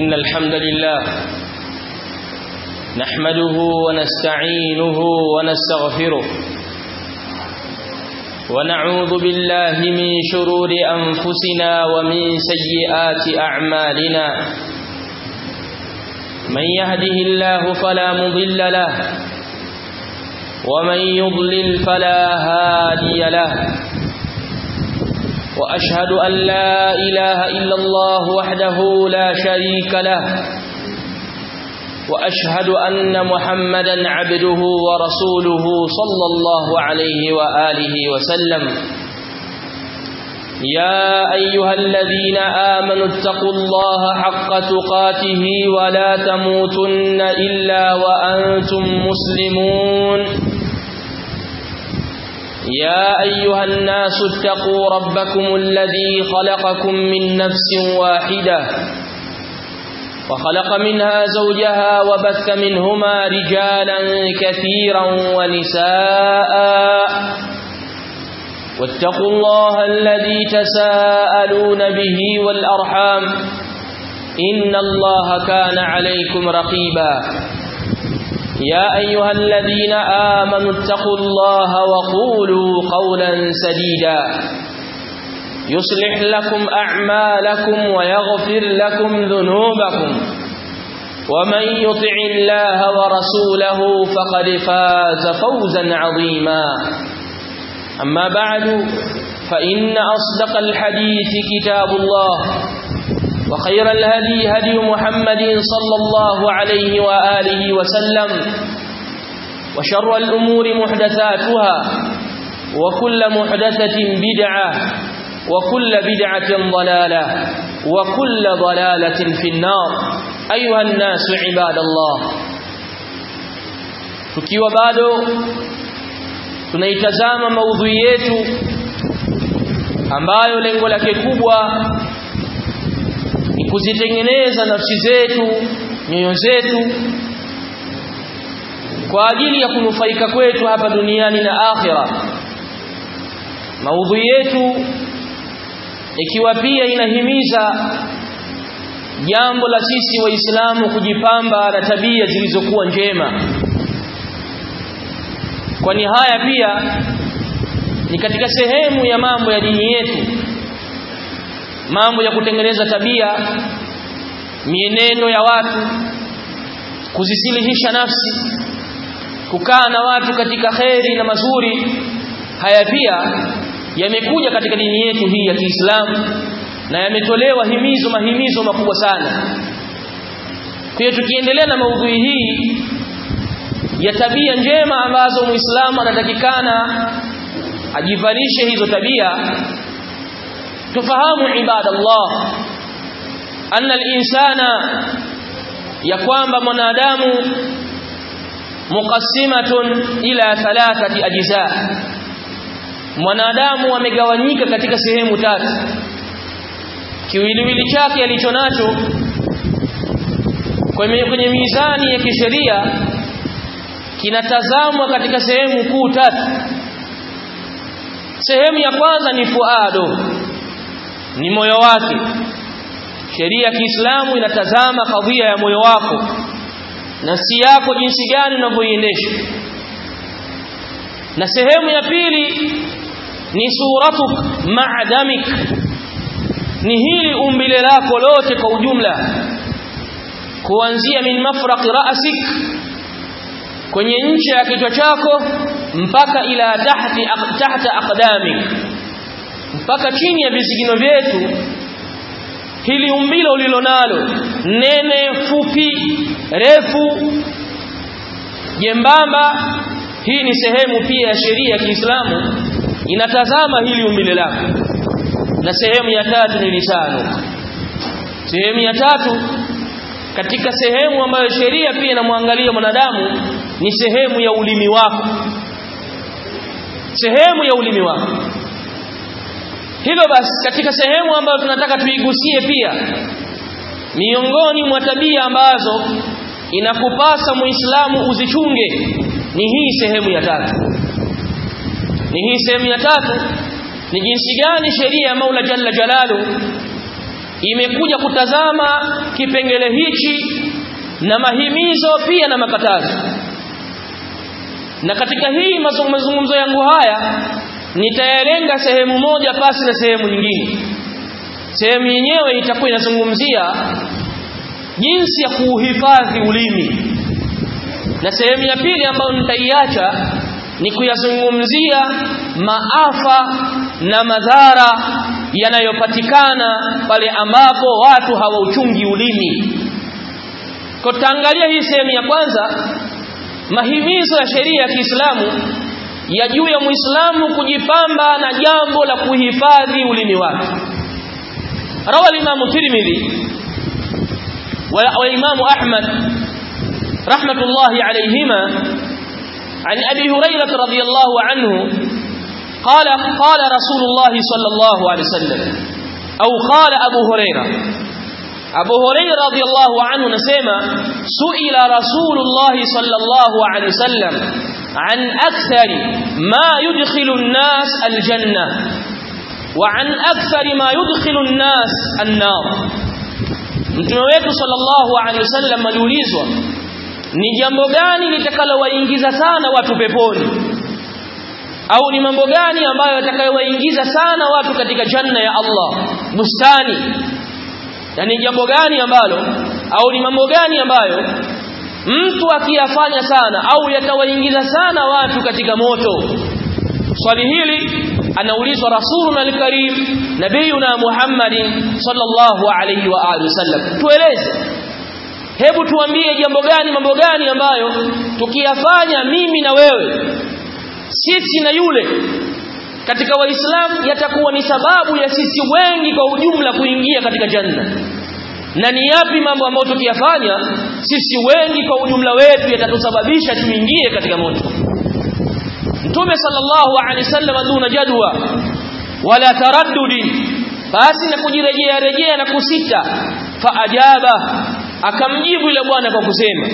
إن الحمد لله نحمده ونستعينه ونستغفره ونعوذ بالله من شرور أنفسنا ومن سيئات أعمالنا من يهده الله فلا مضل له ومن يضلل فلا هادي له وأشهد أن لا إله إلا الله وحده لا شريك له وأشهد أن محمدا عبده ورسوله صلى الله عليه وآله وسلم يا أيها الذين آمنوا اتقوا الله حق تقاته ولا تموتن إلا وأنتم مسلمون يا أيها الناس اتقوا ربكم الذي خلقكم من نفس واحدة وخلق منها زوجها وبث منهما رجالا كثيرا ونساء واتقوا الله الذي تساءلون به والأرحام إن الله كان عليكم رقيبا يا أيها الذين آمنوا اتقوا الله وقولوا قولا سديدا يصلح لكم أعمالكم ويغفر لكم ذنوبكم ومن يطع الله ورسوله فقد فاز فوزا عظيما أما بعد فإن أصدق الحديث كتاب الله وخير الهدي هدي محمد صلى الله عليه وآله وسلم وشر الأمور محدثاتها وكل محدثة بدعة وكل بدعة ضلالة وكل ضلالة في النار أيها الناس عباد الله tukiwa bado tunaitazama maudhui yetu ambayo lengo lake kubwa ni kuzitengeneza nafsi zetu nyoyo zetu kwa ajili ya kunufaika kwetu hapa duniani na akhira maudhui yetu ikiwa pia inahimiza jambo la sisi waislamu kujipamba na tabia zilizokuwa njema kwani haya pia ni katika sehemu ya mambo ya dini yetu mambo ya kutengeneza tabia mienendo ya watu kuzisilihisha nafsi kukaa na watu katika kheri na mazuri haya pia yamekuja katika dini yetu hii ya Kiislamu na yametolewa himizo mahimizo makubwa sana kwa hiyo tukiendelea na maudhui hii ya tabia njema ambazo Muislamu anatakikana ajivalishe hizo tabia tufahamu ibadallah anna al-insana ya kwamba mwanadamu muqassimatun ila thalathati ajza mwanadamu amegawanyika katika sehemu tatu kiwiliwili chake alicho nacho kwenye, kwenye mizani ya kisheria kinatazamwa katika sehemu kuu tatu sehemu ya kwanza ni fuado ni moyo wake sheria ya Kiislamu inatazama kadhia ya moyo wako nafsi yako jinsi gani unavyoiendesha na sehemu ya pili ni suratuk ma'damik ni hili umbile lako lote kwa ujumla kuanzia min mafraqi ra'sik kwenye ncha ya kichwa chako mpaka ila tahti tahta aqdamik mpaka chini ya visigino vyetu hili umbile ulilonalo nene fupi refu jembamba hii ni sehemu pia ya sheria ya Kiislamu inatazama hili umbile lako na sehemu ya tatu ni lisano sehemu ya tatu katika sehemu ambayo sheria pia inamwangalia mwanadamu ni sehemu ya ulimi wako sehemu ya ulimi wako hivyo basi katika sehemu ambayo tunataka tuigusie pia miongoni mwa tabia ambazo inakupasa muislamu uzichunge ni hii sehemu ya tatu ni hii sehemu ya tatu ni jinsi gani sheria ya Maula Jalla Jalalu imekuja kutazama kipengele hichi na mahimizo pia na makatazo na katika hii mazungumzo yangu haya nitayalenga sehemu moja pasi na sehemu nyingine sehemu yenyewe itakuwa inazungumzia jinsi ya kuuhifadhi ulimi na sehemu ya pili ambayo nitaiacha ni kuyazungumzia maafa na madhara yanayopatikana pale ambapo watu hawauchungi ulimi kwa tutaangalia hii sehemu ya kwanza mahimizo ya sheria ya Kiislamu ya juu ya Muislamu kujipamba na jambo la kuhifadhi ulimi wake rawa al-Imam Tirmidhi wa Imam Ahmad rahmatullahi alayhima عن أبي هريرة رضي الله عنه قال قال رسول الله صلى الله عليه وسلم أو قال أبو هريرة أبو هريرة رضي الله عنه نسيما سئل رسول الله صلى الله عليه وسلم عن أكثر ما يدخل الناس الجنة وعن أكثر ما يدخل الناس النار mtume wetu sallallahu alaihi wasallam aliulizwa ni jambo gani litakalowaingiza sana watu peponi au ni mambo gani ambayo yatakayowaingiza sana watu katika janna ya Allah bustani yani jambo gani ambalo au ni mambo gani ambayo mtu akiyafanya sana au yatawaingiza sana watu katika moto swali hili anaulizwa rasuluna alkarim nabiyuna muhammadin sallallahu alayhi wa alihi wasallam tueleze hebu tuambie jambo gani mambo gani ambayo tukiyafanya mimi na wewe sisi na yule katika waislamu yatakuwa ni sababu ya sisi wengi kwa ujumla kuingia katika janna na ni yapi mambo ambayo tukiyafanya sisi wengi kwa ujumla wetu yatatusababisha tuingie katika moto mtume sallallahu alaihi wasallam duna jadwa wala taraddudi basi na kujirejea rejea na kusita faajaba akamjibu yule bwana kwa kusema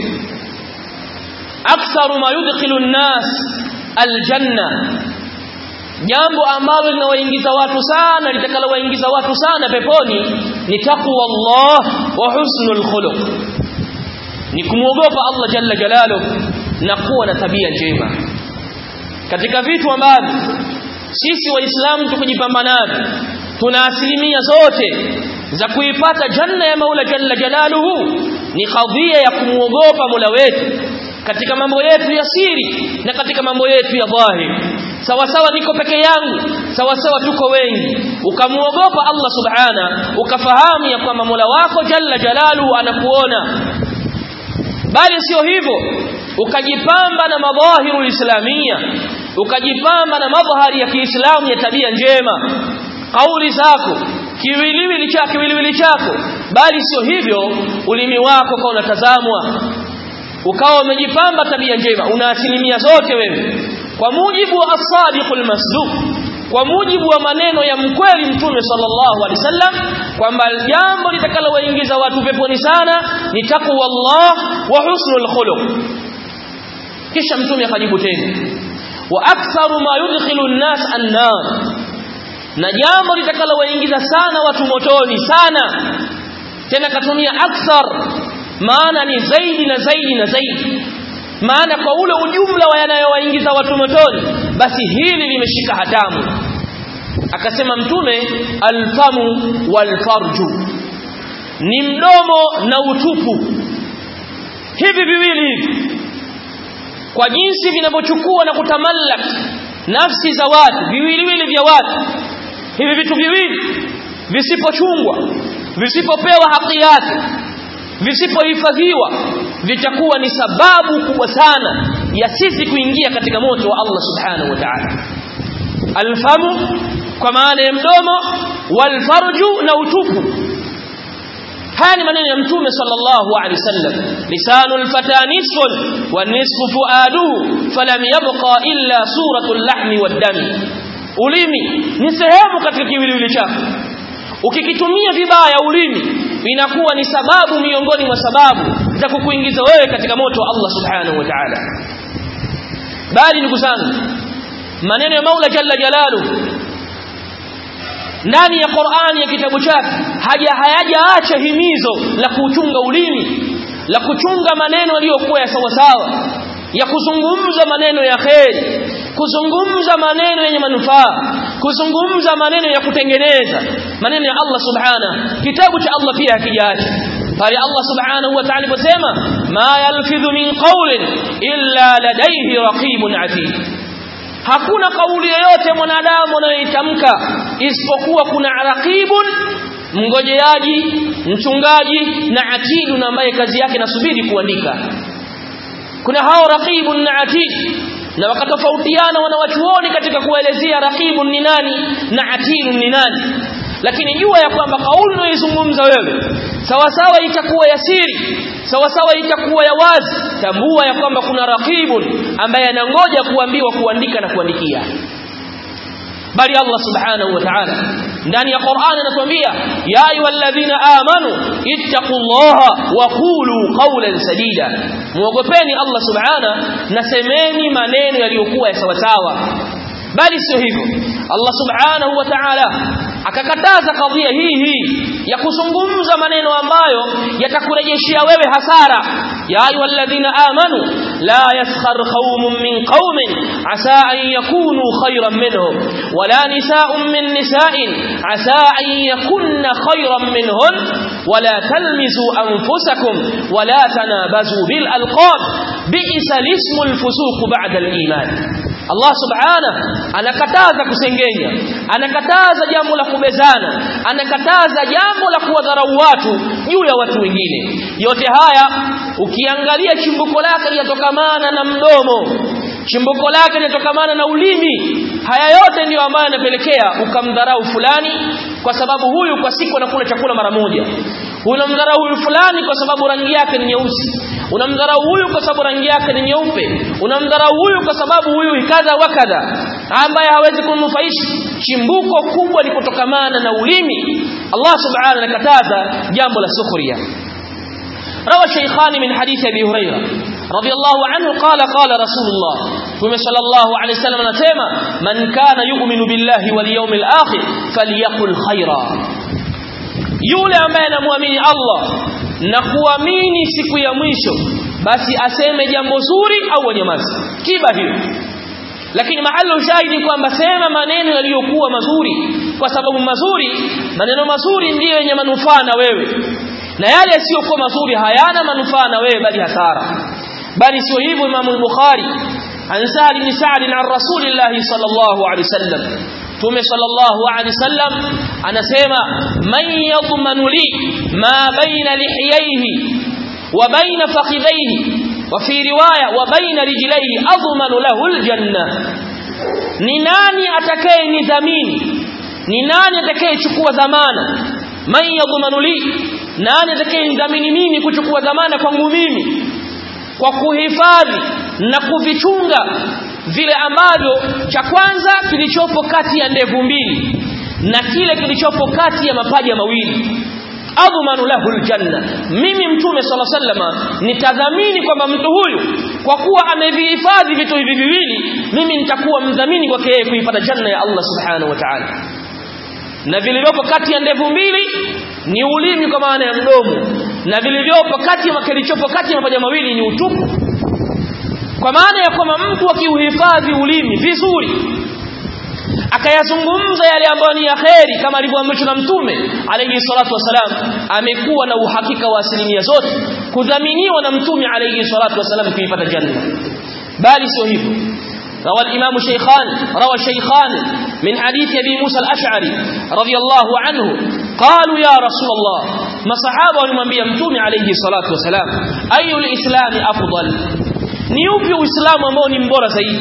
aktharu ma yudkhilu an-nas aljanna jambo ambalo linawaingiza watu sana litakalowaingiza watu sana peponi ni taqwa Allah wa husnul khuluq ni kumwogopa Allah jalla jalaluhu na kuwa na tabia njema katika vitu ambavyo sisi waislamu tukijipamba navyo tuna asilimia zote za kuipata janna ya Maula jalla jalaluhu ni kadhia ya kumwogopa Mola wetu katika mambo yetu ya siri na katika mambo yetu ya dhahiri sawa sawa niko peke yangu sawa sawa tuko wengi ukamuogopa Allah subhana ukafahamu ya kwamba Mola wako jalla jalaluhu anakuona bali sio hivyo ukajipamba na madhahiru islamia ukajipamba na madhahari ya Kiislamu ya tabia njema kauli zako kiwiliwili chako kiwiliwili chako bali sio hivyo ulimi wako kwa unatazamwa ukawa umejipamba tabia njema una asilimia zote wewe kwa mujibu wa as-sadiqul masduq kwa mujibu wa maneno ya mkweli mtume sallallahu alaihi wasallam kwamba jambo litakalowaingiza watu peponi sana ni taqwa Allah wa husnul khuluq kisha mtume akajibu tena wa aktharu ma yudkhilu an-nas an-nar na jambo litakalowaingiza sana watu motoni sana tena katumia akthar maana ni zaidi na zaidi na zaidi maana kwa ule ujumla wa yanayowaingiza watu motoni basi hili limeshika hatamu akasema mtume alfamu walfarju ni mdomo na utupu hivi viwili hivi kwa jinsi vinavyochukua na kutamallak nafsi za watu viwiliwili vya watu hivi vitu viwili visipochungwa visipopewa haki yake visipohifadhiwa vitakuwa ni sababu kubwa sana ya sisi kuingia katika moto wa Allah subhanahu wa ta'ala alfamu kwa maana ya mdomo walfarju na utupu haya ni maneno ya mtume sallallahu alaihi wasallam lisanul fata nisfun wa nisfu fuaduhu falam yabqa illa suratul lahmi wad dami ulimi ni sehemu katika kiwiliwili chako ukikitumia vibaya ulimi inakuwa ni sababu miongoni mwa sababu za kukuingiza wewe katika moto wa Allah subhanahu wa ta'ala bali ndugu zangu maneno ya Maula jalla jalalu ndani ya Qur'ani ya kitabu chake haja hayajaacha himizo la kuchunga ulimi la kuchunga maneno yaliyokuwa ya sawa sawa ya kuzungumza maneno ya kheri kuzungumza maneno yenye manufaa kuzungumza maneno ya kutengeneza maneno ya Allah subhana kitabu cha Allah pia hakijaacha pale Allah subhanahu wa ta'ala aliposema ma yalfidhu min qawlin illa ladayhi raqibun atid hakuna kauli yoyote mwanadamu anayoitamka isipokuwa kuna raqibun mngojeaji mchungaji na atidun ambaye kazi yake nasubiri kuandika kuna hao raqibun na atid na wakatofautiana wanawachuoni katika kuelezea raqibun ni nani na atidun ni nani lakini jua ya kwamba kauli unayoizungumza wewe sawa sawa itakuwa ya siri sawa sawa itakuwa ya wazi tambua ya kwamba kuna raqibun ambaye anangoja kuambiwa kuandika na kuandikia bali Allah subhanahu wa ta'ala ndani ya Qur'an anatuambia ya ayyuhalladhina amanu ittaqullaha wa qulu qawlan sadida muogopeni Allah subhanahu na semeni maneno yaliyokuwa ya sawa sawa bali sio hivyo Allah subhanahu wa ta'ala akakataza kadhia hii hii ya kuzungumza maneno ambayo yatakurejeshia wewe hasara ya ayyuhalladhina amanu la yaskhar qaumun min qaumin asa an yakunu khayran minhum wala nisaa'un min nisaa'in asa an yakunna khayran minhun wala talmizu anfusakum wala tanabazu bil alqab bi'sa ismu al fusuq ba'da al iman Allah subhanahu anakataza kusengenya anakataza jambo la kubezana anakataza jambo la kuwadharau watu juu ya watu wengine yote haya ukiangalia chimbuko lake linatokamana na mdomo chimbuko lake linatokamana na ulimi haya yote ndiyo ambayo yanapelekea ukamdharau fulani kwa sababu huyu kwa siku anakula chakula mara moja unamdharau huyu fulani kwa sababu rangi yake ni nyeusi unamdharau huyu kwa sababu rangi yake ni nyeupe unamdharau huyu kwa sababu huyu kadha wa kadha ambaye hawezi kunufaisha chimbuko kubwa ni kutokamana na ulimi Allah subhanahu anakataza jambo la sukhriya روى الشيخان من حديث ابي هريره رضي الله عنه قال قال رسول الله صلى الله عليه وسلم نسمع من كان يؤمن بالله واليوم الاخر فليقل خيرا yule ambaye anamwamini Allah na kuamini siku ya mwisho basi aseme jambo zuri au anyamaze kiba hiyo lakini mahali shahidi kwamba sema maneno yaliyokuwa mazuri kwa sababu mazuri maneno mazuri ndiyo yenye manufaa na wewe na yale yasiyokuwa mazuri hayana manufaa na wewe bali hasara bali sio hivyo Imam al-Bukhari an Sa'd bin Sa'd an Rasulillah sallallahu alaihi wasallam Tume sallallahu alaihi wasallam anasema man yadmanu li ma baina lihiyaihi wa baina fakhidhaihi wa fi riwaya wa baina rijlaihi admanu lahu aljanna ni nani atakaye nidhamini ni nani atakayechukua dhamana man yadmanu li nani atakayenidhamini mimi kuchukua dhamana kwangu mimi kwa kuhifadhi na kuvichunga vile ambavyo cha kwanza kilichopo kati ya ndevu mbili na kile kilichopo kati ya mapaja mawili adhmanu lahu aljanna mimi mtume sala sallama nitadhamini kwamba mtu huyu kwa kuwa amevihifadhi vitu hivi viwili mimi nitakuwa mdhamini kwake yeye kuipata janna ya Allah subhanahu wa ta'ala na vilivyopo kati ya ndevu mbili ni ulimi kwa maana ya mdomo na vilivyopo kati ya kilichopo kati ya mapaja mawili ni utupu kwa maana ya kwamba mtu akiuhifadhi ulimi vizuri akayazungumza yale ambayo ni ya kheri kama alivyoamrishwa na mtume alayhi salatu wasalam amekuwa na uhakika wa asilimia zote kudhaminiwa na mtume alayhi salatu wasalam kuipata janna bali sio hivyo روى الإمام شيخان روى الشيخان من حديث أبي موسى الأشعري رضي الله عنه قالوا يا رسول الله ما صحابة من بيمتون عليه الصلاة والسلام أي الإسلام أفضل نيوبي الإسلام أمون مبورة سيد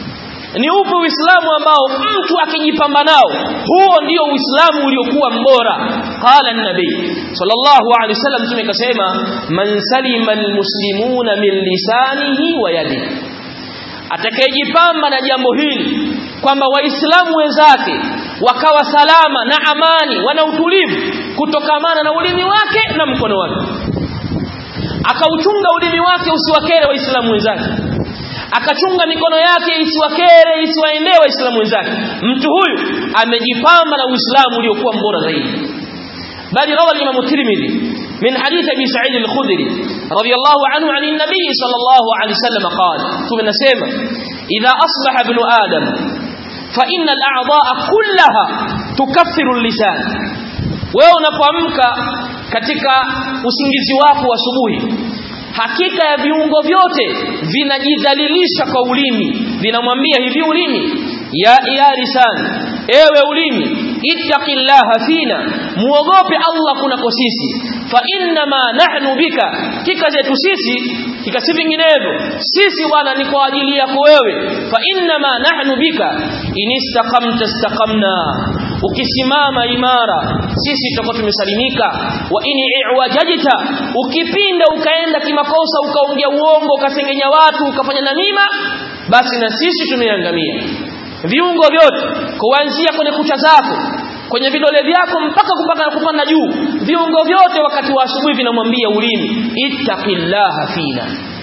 ni upi uislamu ambao mtu akijipamba nao huo ndio uislamu uliokuwa mbora qala an-nabi sallallahu alaihi wasallam mtume kasema man salima almuslimuna min lisanihi wa yadihi atakayejipamba na jambo hili kwamba waislamu wenzake wakawa salama na amani wana utulivu kutokamana na ulimi wake na mkono wake akauchunga ulimi wake usiwakere waislamu wenzake akachunga mikono yake isiwakere isiwaendee waislamu wenzake mtu huyu amejipamba na uislamu uliokuwa mbora zaidi bali rawa al-imam at-tirmidhi min hadith abi sa'id al-khudri radiyallahu anhu an an-nabiy sallallahu alayhi wasallam qala tunasema idha asbaha ibn adam fa inna al-a'dha'a kullaha tukaffiru al-lisan wewe unapoamka katika usingizi wako wa asubuhi hakika ya viungo vyote vinajidhalilisha kwa ulimi vinamwambia hivi ulimi ya ya lisani ewe ulimi ittaqillaha fina muogope Allah kunako sisi fa inna ma nahnu bika kika zetu sisi kika si vinginevyo sisi bwana ni kwa ajili yako wewe fa inna ma nahnu bika inistaqamta istaqamna ukisimama imara sisi tutakuwa tumesalimika wa ini iwajajita ukipinda ukaenda kimakosa ukaongea uongo ukasengenya watu ukafanya namima basi na sisi tumeangamia viungo vyote kuanzia kwenye kucha zako kwenye vidole vyako mpaka kupaka kupanda juu viungo vyote wakati wa asubuhi vinamwambia ulimi ittaqillaha fina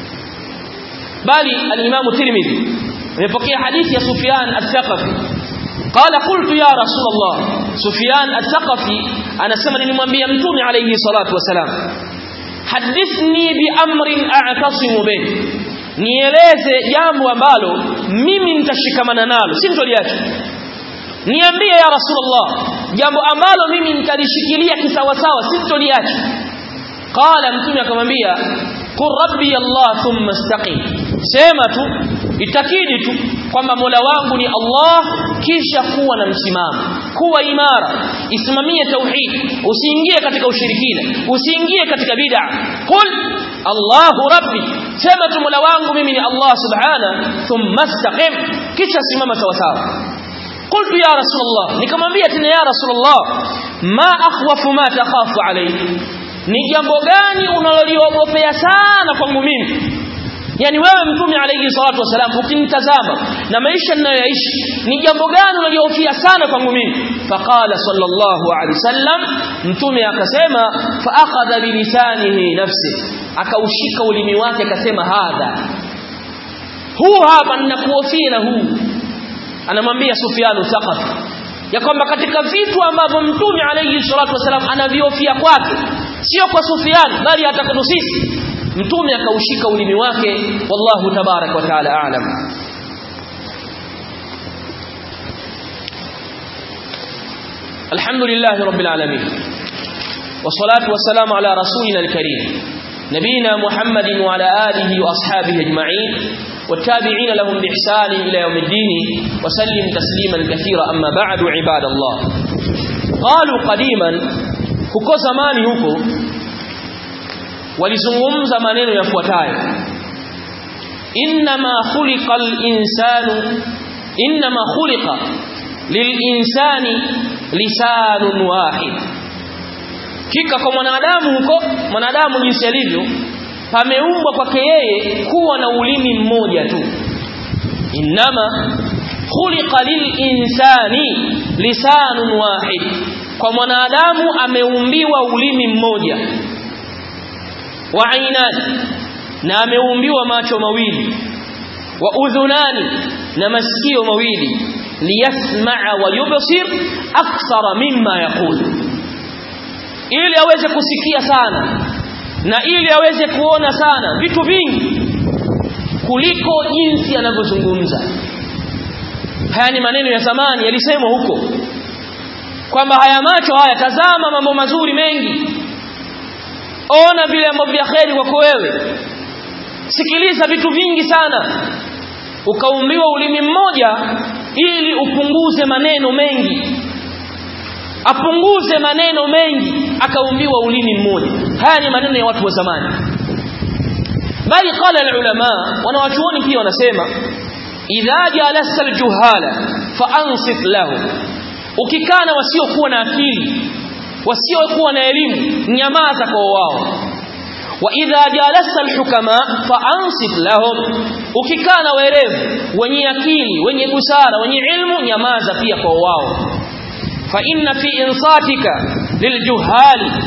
bali al-Imam Tirmidhi amepokea hadithi ya Sufyan al-Thaqafi qala qultu ya Rasulullah Sufyan al-Thaqafi anasema nilimwambia mtume alayhi salatu wasalam hadithni bi amrin a'tasimu bih nieleze jambo ambalo mimi nitashikamana nalo si mtoliache niambie ya rasulullah jambo ambalo mimi nitalishikilia kisawasawa si mtoliache qala mtume akamwambia qur rabbi allah thumma istaqim sema tu itakidi tu kwamba mola wangu ni allah kisha kuwa na msimamo kuwa imara isimamie tauhid usiingie katika ushirikina usiingie katika bid'a qul Allahu rabbi sema tu mola wangu mimi ni Allah subhana thumma istaqim kisha simama sawa sawa qultu ya rasulullah nikamwambia tena ya rasulullah ma akhwafu ma takhafu alayhi ni jambo gani unaloliogopea sana kwangu mimi yani wewe mtume alayhi salatu wasalam ukinitazama na maisha ninayoishi ni jambo gani unalihofia sana kwangu mimi faqala sallallahu alayhi wasallam mtume akasema fa akhadha bi lisanihi nafsi akaushika ulimi wake akasema hadha huu hapa ninakuhofia na huu anamwambia Sufyan Thaqafi ya kwamba katika vitu ambavyo mtume alayhi salatu wasalam anavihofia kwake sio kwa Sufyan bali hata kwa sisi mtume akaushika ulimi wake wallahu tabarak wa taala aalam alhamdulillah rabbil alamin wassalatu wassalamu ala rasulina alkarim نبينا محمد وعلى آله وأصحابه أجمعين والتابعين لهم بإحسان إلى يوم الدين وسلم تسليما كثيرا أما بعد عباد الله قالوا قديما huko zamani huko walizungumza maneno yafuatayo inma khuliqa al-insanu inma khuliqa lil-insani lisanun wahid kika kwa mwanadamu huko mwanadamu jinsi alivyo pameumbwa kwake yeye kuwa na ulimi mmoja tu inma khuliqa lil-insani lisanun wahid kwa mwanadamu ameumbiwa ulimi mmoja wa ainani na ameumbiwa macho mawili wa udhunani na masikio mawili liyasmaa wa yubsir akthara mimma yaqul ili aweze kusikia sana na ili aweze kuona sana vitu vingi kuliko jinsi anavyozungumza haya ni maneno ya zamani yalisemwa huko kwamba haya macho haya tazama mambo mazuri mengi ona vile ambavyo vya kheri kwako wewe sikiliza vitu vingi sana ukaumbiwa ulimi mmoja ili upunguze maneno mengi apunguze maneno mengi akaumbiwa ulimi mmoja haya ni maneno ya watu wa zamani bali qala ulama wanawachuoni pia wanasema idha jalasta aljuhala fa ansit lahu ukikaa na wasiokuwa na akili wasiokuwa na elimu nyamaza kwa wao wa idha jalasta alhukama fa ansit lahum ukikaa na werevu wenye akili wenye busara wenye ilmu nyamaza pia kwa wao fa inna fi insatika liljuhali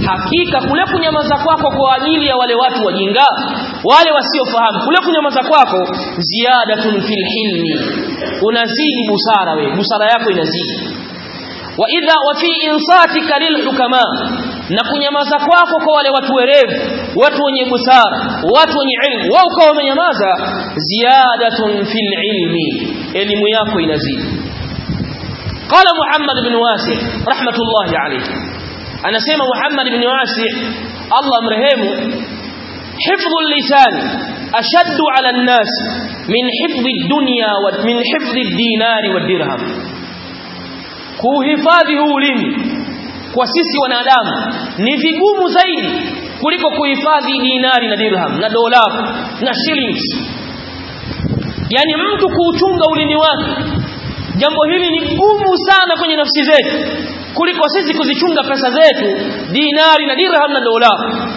hakika kule kunyamaza kwako kwa ajili ya wale watu wajinga wale wasiofahamu kule kunyamaza kwako ziyadatun fil hilmi unazidi busara we busara yako inazidi wa idha wa fi insatika lil hukama na kunyamaza kwako kwa wale watu werevu watu wenye busara watu wenye ilmu wao ukawa wamenyamaza ziyadatun fil ilmi elimu yako inazidi قال محمد بن واسع رحمة الله عليه أنا سيما محمد بن واسع الله مرهمه حفظ اللسان أشد على الناس من حفظ الدنيا ومن حفظ الدينار والدرهم kuhifadhi huu ulimi kwa sisi wanadamu ni vigumu zaidi kuliko kuhifadhi dinari na dirham na dola na shillings yani mtu kuuchunga ulimi wake jambo hili ni gumu sana kwenye nafsi zetu kuliko sisi kuzichunga pesa zetu dinari na dirham na dola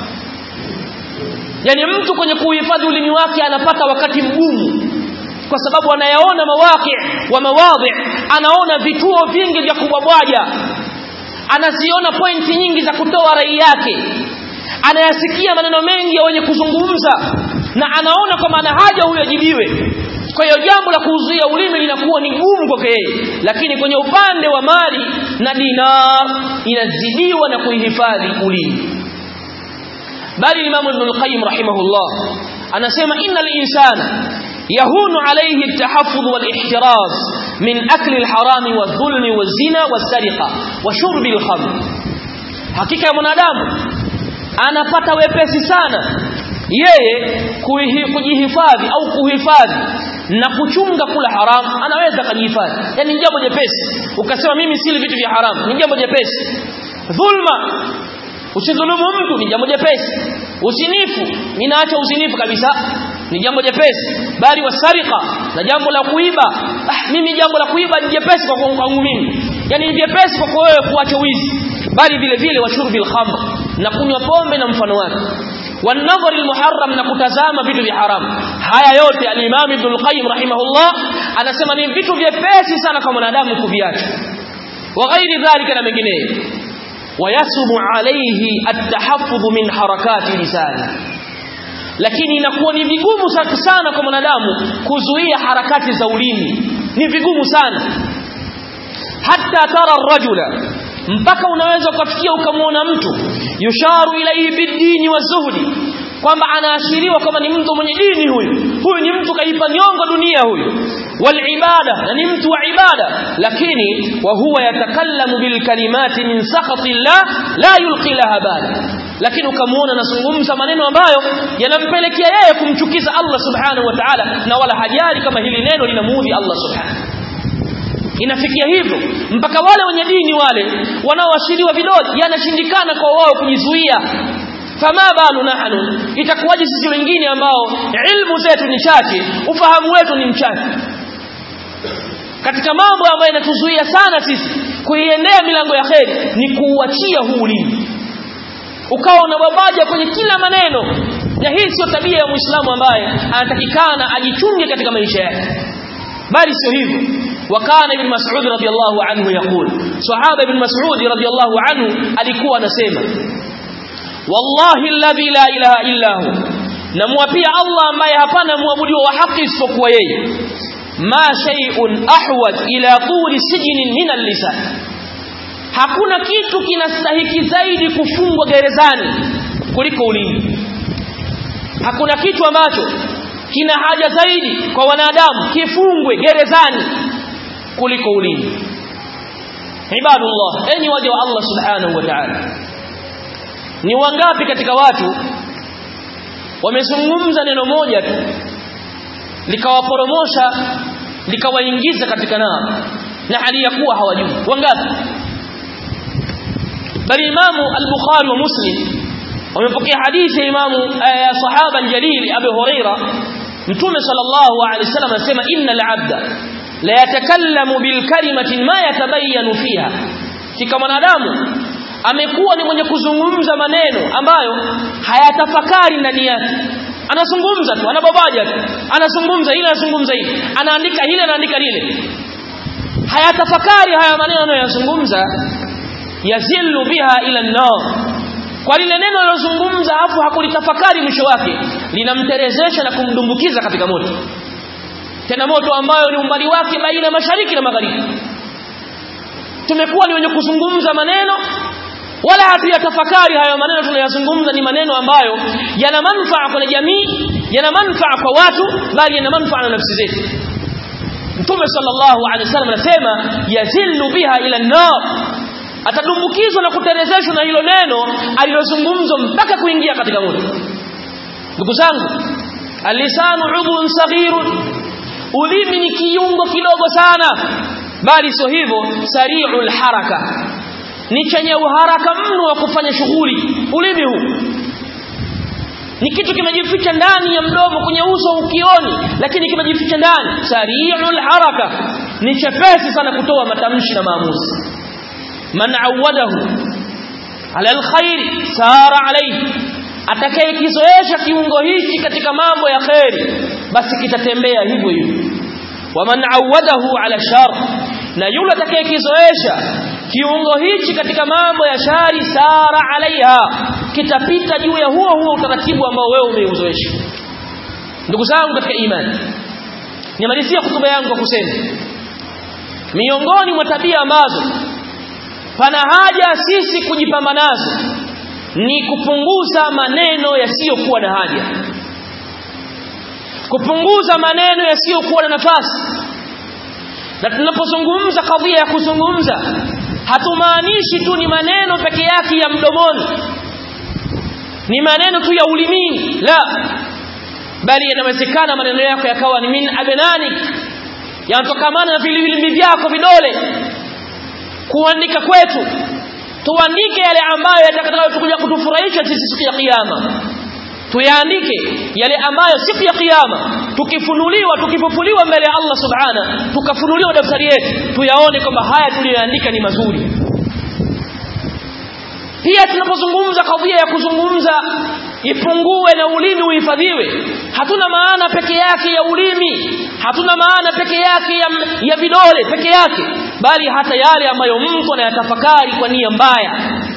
yani mtu kwenye kuhifadhi ulimi wake anapata wakati mgumu kwa sababu anayaona mawaqi wa mawadhi anaona vituo vingi vya kubwabwaja anaziona pointi nyingi za kutoa rai yake anayasikia maneno mengi ya wenye kuzungumza na anaona kwamba ana haja huyo ajibiwe kwa hiyo jambo la kuzuia ulimi linakuwa ni gumu kwake yeye lakini kwenye upande wa mali na dinar inazidiwa na kuihifadhi ulimi bali Imam Ibn al-Qayyim rahimahullah anasema innal insana يهون عليه التحفظ والاحتراز من أكل الحرام والظلم والزنا والسرقة وشرب الخمر hakika ya mwanadamu anapata wepesi sana yeye kujihifadhi au kuhifadhi na kuchunga kula haram anaweza kujihifadhi yani jambo jepesi ukasema mimi sili vitu vya haram ni jambo jepesi dhulma usidhulumu mtu ni jambo jepesi usinifu ninaacha usinifu kabisa ni jambo jepesi bali wasarika na jambo la kuiba ah, mimi jambo la kuiba ni jepesi kwa kwangu mimi yani ni jepesi kwa wewe kuacha wizi bali vile vile washurbi alkhamr na kunywa pombe na mfano wake wanadhari almuharram na kutazama vitu vya haramu haya yote al-Imam Ibn al-Qayyim rahimahullah anasema ni vitu vyepesi sana kwa mwanadamu kuviacha wa ghairi dhalika na mengineyo wayasubu alayhi at-tahaffudh min harakati lisani lakini inakuwa ni vigumu sana kwa mwanadamu kuzuia harakati za ulimi ni vigumu sana hatta tara rajula mpaka unaweza ukafikia ukamwona mtu yusharu ilaihi bidini wa zuhdi kwamba anaashiriwa kwamba ni mtu mwenye dini huyu huyu ni mtu kaipa nyongo dunia huyu wal ibada na ni mtu wa ibada lakini wa huwa yatakallamu bil kalimati min sakhati llah la yulqi laha bala lakini ukamuona anazungumza maneno ambayo yanampelekea yeye kumchukiza Allah subhanahu wa ta'ala na wala hajali kama hili neno linamuudhi Allah subhanahu inafikia hivyo mpaka wale wenye dini wale wanaoashiriwa vidole yanashindikana kwa wao kujizuia fama balu nahnu itakuwaje sisi wengine ambao ilmu zetu ni chache ufahamu wetu ni mchache katika mambo ambayo yanatuzuia sana sisi kuiendea milango ya kheri ni kuuachia huu ulimi ukawa unababaja kwenye kila maneno na hii sio tabia ya muislamu ambaye anatakikana ajichunge katika maisha yake bali sio hivyo وكان ابن مسعود رضي الله عنه يقول صحابه ابن مسعود رضي الله عنه alikuwa anasema wallahi alladhi la ilaha illa hu namwapia Allah ambaye hapana muabudiwa wa haki isipokuwa yeye ma shay'un ahwaj ila tuli sijnin min al-lisan hakuna kitu kinastahiki zaidi kufungwa gerezani kuliko ulimi hakuna kitu ambacho kina haja zaidi kwa wanadamu kifungwe gerezani kuliko ulimi ibadullah enyi waja wa Allah subhanahu wa ta'ala ni wangapi katika watu wamezungumza neno moja tu likawaporomosha likawaingiza katika nao na hali ya kuwa hawajui wangapi bali imamu al-bukhari wa muslim wamepokea hadithi ya imamu ya sahaba al-jalil abu huraira mtume sallallahu alaihi wasallam anasema innal abda la yatakallamu bil kalimati ma yatabayyanu fiha kika mwanadamu amekuwa ni mwenye kuzungumza maneno ambayo hayatafakari ndani yake anazungumza tu anababaja tu anazungumza ile anazungumza ile anaandika ile anaandika lile hayatafakari haya maneno anayozungumza yazillu biha ila an-nar kwa lile neno alilozungumza afu hakulitafakari mwisho wake linamterezesha na kumdumbukiza katika moto tena moto ambayo ni umbali wake baina ya mashariki na magharibi tumekuwa ni wenye kuzungumza maneno wala hatuyatafakari hayo maneno tunayazungumza ni maneno ambayo yana manufaa kwa jamii yana manufaa kwa watu bali yana manufaa na nafsi zetu Mtume sallallahu alaihi wasallam anasema yazillu biha ila an-nar atadumbukizwa na kuterezeshwa na hilo neno alilozungumzwa mpaka kuingia katika moto ndugu zangu alisanu udhun saghirun ulimi ni kiungo kidogo sana bali sio hivyo sari'ul haraka ni chenye uharaka mno wa kufanya shughuli ulimi huu ni kitu kimejificha ndani ya mdomo kwenye uso ukioni lakini kimejificha ndani sari'ul haraka ni chepesi sana kutoa matamshi na maamuzi man awadahu ala alkhair sara alayhi atakayekizoesha kiungo hichi katika mambo ya khairi basi kitatembea hivyo hivyo waman awadahu ala shar na yule atakayekizoesha kiungo hichi katika mambo ya shari sara alaiha kitapita juu ya huo huo utaratibu ambao wewe umeuzoesha ndugu zangu katika imani nimalizia hotuba yangu kwa kusema miongoni mwa tabia ambazo pana haja sisi kujipamba nazo ni kupunguza maneno yasiyokuwa na haja kupunguza maneno yasiyokuwa na nafasi na tunapozungumza kadhia ya kuzungumza hatumaanishi tu ni maneno peke yake ya mdomoni ni maneno tu ya ulimini la bali yanawezekana maneno yako yakawa ni min abnanik yanatokamana na vilivili vyako vidole kuandika kwetu tuandike yale ambayo yatakayokuja kutufurahisha sisi siku ya kiyama tuyaandike yale ambayo siku ya kiyama tukifunuliwa tukifufuliwa mbele ya Allah subhana tukafunuliwa daftari yetu tuyaone kwamba haya tuliyoandika ni mazuri pia tunapozungumza kadhia ya kuzungumza ipungue na ulimi uhifadhiwe hatuna maana peke yake ya ulimi hatuna maana peke yake ya, ya vidole peke yake bali hata yale ambayo mtu anayatafakari kwa nia mbaya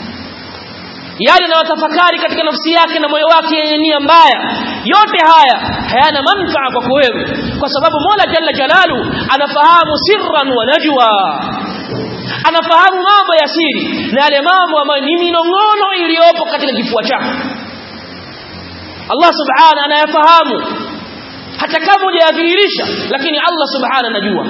yale anayotafakari katika nafsi yake na moyo wake yenye nia mbaya yote haya hayana manufaa kwako wewe kwa sababu Mola Jalla Jalalu anafahamu sirran wa najwa anafahamu mambo ya siri na yale mambo ambayo ni minong'ono iliyopo katika kifua chako Allah subhana anayafahamu hata kama hujayadhihirisha lakini Allah subhana anajua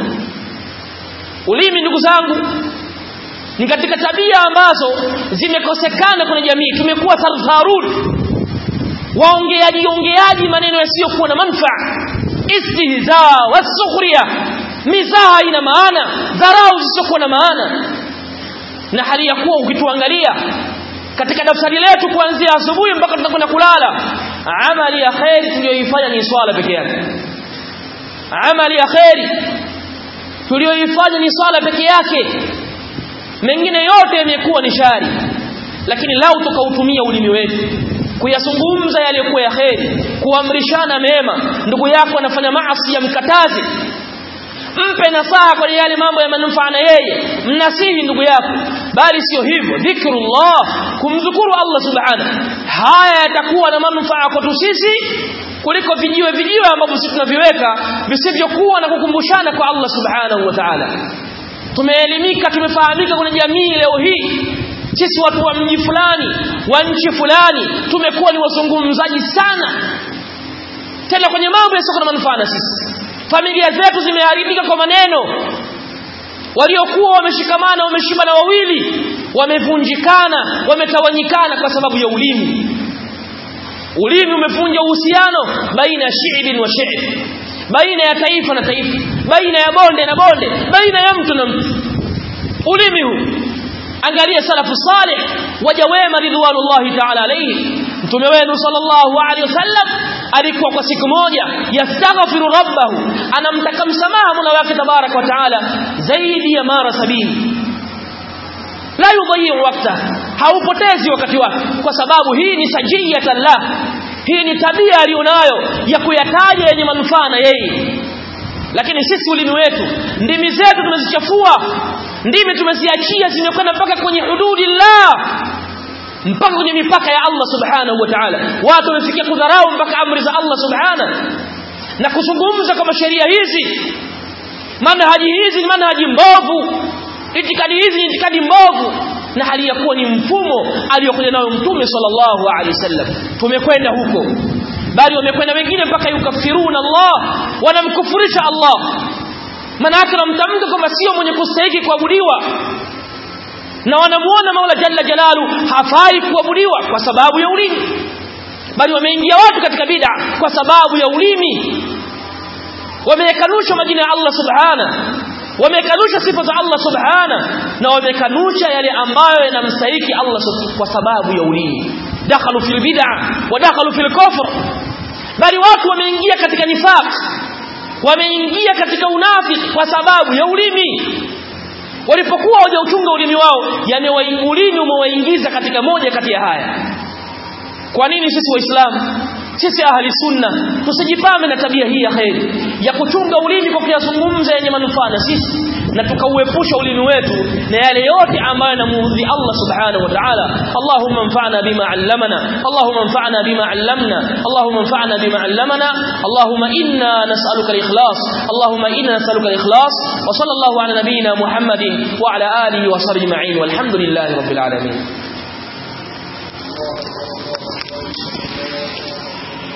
ulimi ndugu zangu ni katika tabia ambazo zimekosekana kwenye jamii tumekuwa sarfarun waongeaji ongeaji maneno yasiyokuwa na manufaa istihza wasukhriya mizaha ina maana dharau zisizokuwa na maana na hali ya kuwa ukituangalia katika daftari letu kuanzia asubuhi mpaka tunakwenda kulala amali ya khairi tuliyoifanya ni swala peke yake amali ya khairi tuliyoifanya ni swala peke yake mengine yote yamekuwa ni shari lakini lau tukautumia ulimi wetu kuyazungumza yaliyokuwa ya kheri kuamrishana mema ndugu yako anafanya maasi ya mkatazi mpe nasaha kwa yale mambo ya manufaa na yeye mnasihi ndugu yako bali sio hivyo dhikrullah kumdhukuru Allah subhanahu haya yatakuwa na manufaa kwetu sisi kuliko vijiwe vijiwe ambavyo sisi tunaviweka visivyokuwa na kukumbushana kwa Allah subhanahu wa ta'ala tumeelimika tumefahamika kwenye jamii leo hii sisi watu wa mji fulani wa nchi fulani tumekuwa ni wazungumzaji sana tena kwenye mambo yasiyo na manufaa na sisi familia zetu zimeharibika kwa maneno waliokuwa wameshikamana wameshibana wawili wamevunjikana wametawanyikana kwa sababu ya ulimi ulimi umevunja uhusiano baina ya shi'bin wa shi'b baina ya taifa na taifa baina ya bonde na bonde baina ya mtu na mtu ulimi huu angalia salafu salih waja wema ridwanullahi ta'ala alayhi mtume wenu sallallahu alayhi wasallam alikuwa kwa siku moja yastaghfiru rabbahu anamtaka msamaha mola wake tabarak wa taala zaidi ya mara sabini la yudhi'u wakta haupotezi wakati wake kwa sababu hii ni sajiyatan la hii ni tabia alionayo ya kuyataja yenye manufaa na yeye lakini sisi ulimi wetu ndimi zetu tumezichafua ndimi tumeziachia zimekwenda mpaka kwenye hududi la mpaka kwenye mipaka ya Allah subhanahu wa ta'ala watu wamefikia kudharau mpaka amri za Allah subhanahu na kuzungumza kama sheria hizi manhaji hizi ni manhaji mbovu itikadi hizi ni itikadi mbovu na hali ya kuwa ni mfumo aliyokuja nayo mtume sallallahu alaihi wasallam tumekwenda huko bali wamekwenda wengine mpaka yukafiruna Allah wanamkufurisha Allah maana yake wanamtamka kama sio mwenye kustahili kuabudiwa na wanamuona Mola Jalla Jalalu hafai kuabudiwa kwa sababu ya ulimi bali wameingia watu katika bid'a kwa sababu ya ulimi wamekanusha majina ya Allah subhana wamekanusha sifa za Allah subhana na wamekanusha yale ambayo yanamstahiki Allah kwa sababu ya ulimi dakhalu fil bid'a wa dakhalu fil kufr bali watu wameingia katika nifaq wameingia katika unafiki kwa sababu ya ulimi walipokuwa hawajauchunga ulimi wao yani ulimi umewaingiza katika moja kati ya haya kwa nini sisi waislamu sisi ahli sunna tusijipame na tabia hii ya kheri ya kuchunga ulimi kwa kuyazungumza yenye manufaa na sisi na tukauepusha ulimi wetu na yale yote ambayo yanamuudhi Allah subhanahu wa ta'ala Allahumma anfa'na bima 'allamana Allahumma anfa'na bima 'allamna Allahumma anfa'na bima 'allamana Allahumma inna nas'aluka al-ikhlas Allahumma inna nas'aluka al-ikhlas wa sallallahu ala nabiyyina Muhammadin wa ala alihi wa sahbihi ma'in walhamdulillahi rabbil alamin